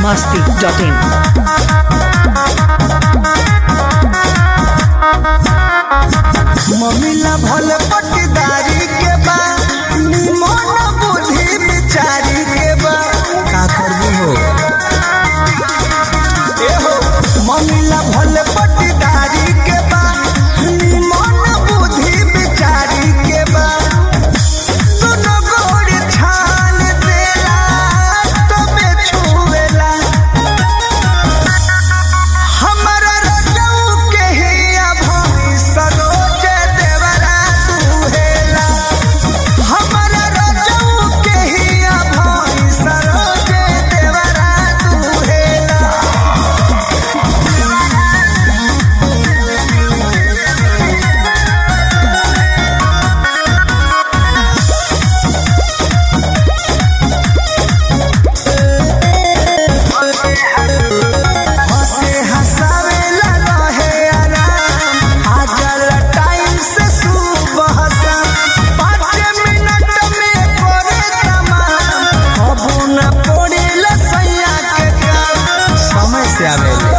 biharmasti.in मम्मीला भल पटदारी के बा निमन बुद्धि बिचारी के बा का करबू हो ए हो मम्मीला भल पटदारी के बा निमन बुद्धि बिचारी के बा सुनो गोड़ छान देला तबे छुएला हमरा रजऊ के हिया भई सरोज देवरा सुहेला हमरा रजऊ के हिया भई सरोज देवरा सुहेला हंसे हंसावेला रहे आराम आजल टाइम से सुबह शाम पाँच मिनट में करे तमाम अबू न पड़ेला सैया के काम समय से आवेला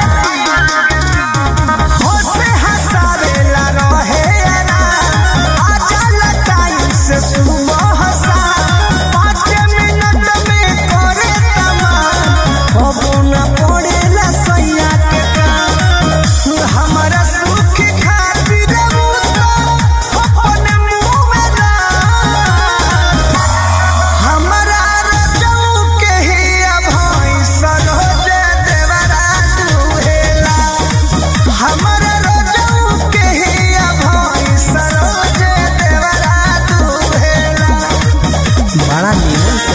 हंसे हंसावेला रहे आराम आजल टाइम से सुबह शाम पाँच मिनट में करे तमाम अबू न पड़ेला सैया के काम हमारा सुख खातिर उ तो अपने मुंह में डाल हमरा रजऊ के हिया भई सरोज देवरा दुहेला हमरा रजऊ के हिया भई सरोज देवरा दुहेला बड़ा नीमन से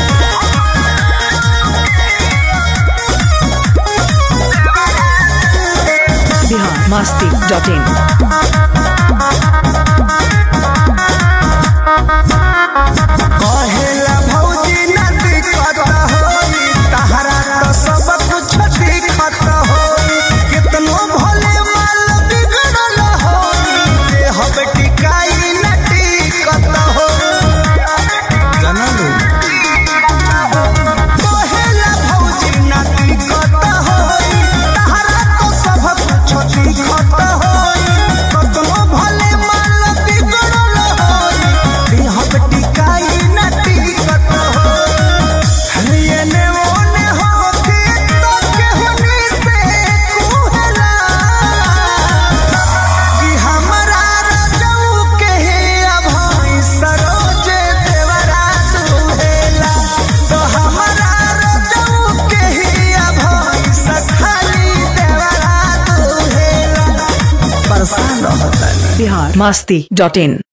biharmasti.in कहेला भौजी न दिक्कत होई तहरा तो सब कुछ दिक्कत होई कितनो भले माल बिगड़ल होई देह टिकाई न टिकत होई जनलू कहेला भौजी न दिक्कत होई तहरा तो सब कुछ दिक्कत होई कितनो भले माल बिगड़ल होई देह टिकाई न टिकत होई एने ओने होके तो केहनी से कुहला कि हमरा रजऊ के हिया भई सरोज देवरा दुहेला तो हमरा रजऊ के हिया भई सखाली देवरा दुहेला परेशान रहता biharmasti.in